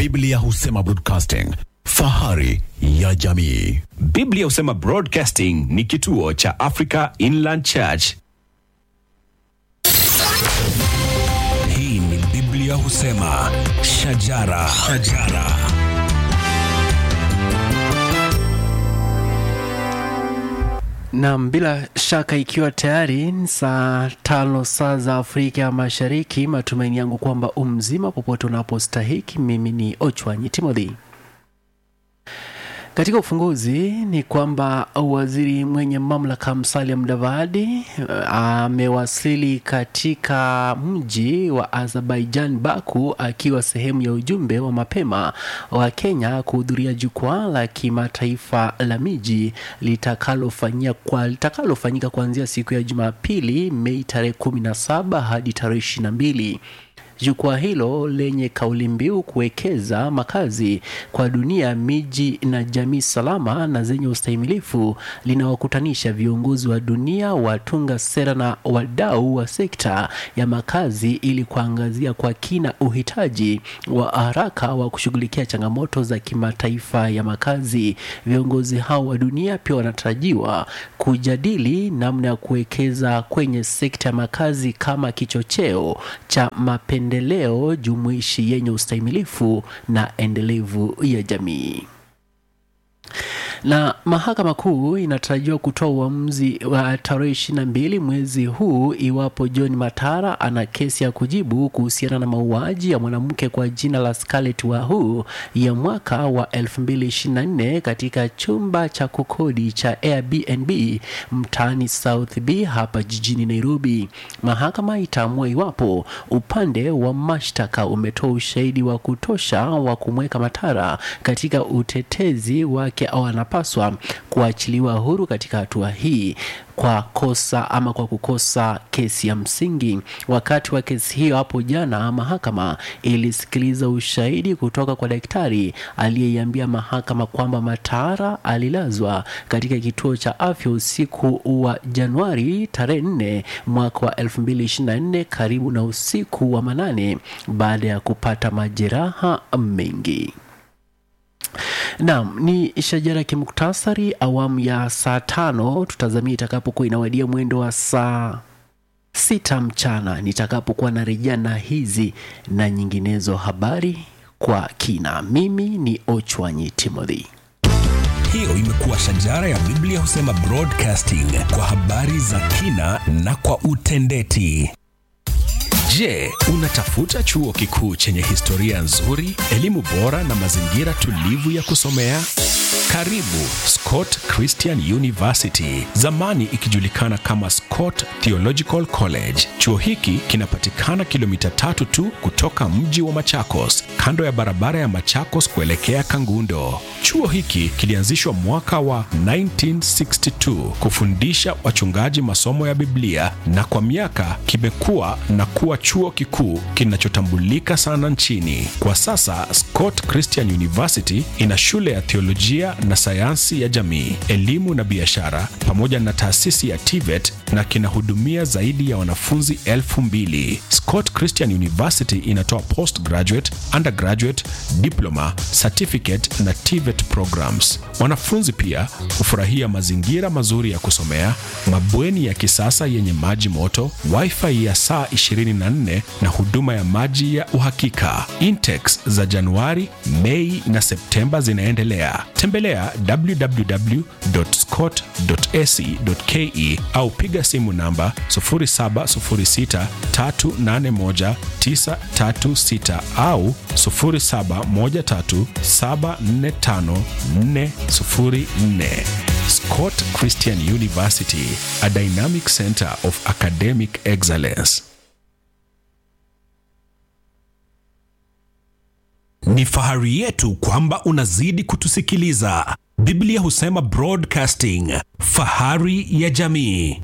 Biblia husema broadcasting, fahari ya jamii. Biblia husema Broadcasting ni kituo cha Africa Inland Church. Hii ni Biblia husema shajara, shajara. Naam, bila shaka ikiwa tayari ni saa tano saa za Afrika ya Mashariki, matumaini yangu kwamba umzima popote unapostahiki. Mimi ni Ochwanyi Timothy. Katika ufunguzi ni kwamba waziri mwenye mamlaka Musalia Mudavadi amewasili katika mji wa Azerbaijan Baku, akiwa sehemu ya ujumbe wa mapema wa Kenya kuhudhuria jukwaa la kimataifa la miji litakalofanyia kwa litakalofanyika kuanzia siku ya Jumapili Mei tarehe 17 hadi tarehe 22. Jukwaa hilo lenye kauli mbiu kuwekeza makazi kwa dunia, miji na jamii salama na zenye ustahimilifu linawakutanisha viongozi wa dunia, watunga sera na wadau wa sekta ya makazi ili kuangazia kwa kina uhitaji wa haraka wa kushughulikia changamoto za kimataifa ya makazi. Viongozi hao wa dunia pia wanatarajiwa kujadili namna ya kuwekeza kwenye sekta ya makazi kama kichocheo cha mapendeleo jumuishi yenye ustahimilifu na endelevu ya jamii na mahakama kuu inatarajiwa kutoa uamuzi wa tarehe ishirini na mbili mwezi huu iwapo John Matara ana kesi ya kujibu kuhusiana na mauaji ya mwanamke kwa jina la Scarlett Wahu ya mwaka wa 2024 katika chumba cha kukodi cha Airbnb mtaani South B hapa jijini Nairobi. Mahakama itaamua iwapo upande wa mashtaka umetoa ushahidi wa kutosha wa kumweka Matara katika utetezi wake au anapaswa kuachiliwa huru katika hatua hii kwa kosa ama kwa kukosa kesi ya msingi. Wakati wa kesi hiyo hapo jana, mahakama ilisikiliza ushahidi kutoka kwa daktari aliyeiambia mahakama kwamba Matara alilazwa katika kituo cha afya usiku wa Januari tarehe 4 mwaka wa 2024 karibu na usiku wa manane baada ya kupata majeraha mengi. Naam, ni shajara kimuktasari awamu ya saa tano. Tutazamia itakapokuwa inawadia mwendo wa saa sita mchana nitakapokuwa narejea na hizi na nyinginezo habari kwa kina. Mimi ni Ochwanyi Timothy. Hiyo imekuwa shajara ya Biblia husema broadcasting kwa habari za kina na kwa utendeti. Je, unatafuta chuo kikuu chenye historia nzuri, elimu bora na mazingira tulivu ya kusomea? Karibu Scott Christian University, zamani ikijulikana kama Scott Theological College. Chuo hiki kinapatikana kilomita tatu tu kutoka mji wa Machakos, kando ya barabara ya Machakos kuelekea Kangundo. Chuo hiki kilianzishwa mwaka wa 1962 kufundisha wachungaji masomo ya Biblia na kwa miaka kimekuwa na kuwa chuo kikuu kinachotambulika sana nchini. Kwa sasa Scott Christian University ina shule ya theolojia na sayansi ya jamii, elimu na biashara pamoja na taasisi ya TVET na kinahudumia zaidi ya wanafunzi elfu mbili. Scott Christian University inatoa postgraduate, undergraduate, diploma, certificate na TVET programs. Wanafunzi pia hufurahia mazingira mazuri ya kusomea, mabweni ya kisasa yenye maji moto, wifi ya saa 24 na huduma ya maji ya uhakika. Intex za Januari, Mei na Septemba zinaendelea. Tembelea www.scott.ac.ke au piga simu namba 0706381936 au 0713745404. Scott Christian University, a dynamic center of academic excellence. Ni fahari yetu kwamba unazidi kutusikiliza. Biblia husema broadcasting, fahari ya jamii.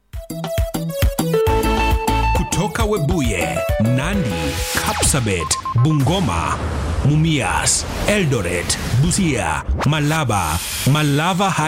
Kutoka Webuye, Nandi, Kapsabet, Bungoma, Mumias, Eldoret, Busia, Malaba, Malava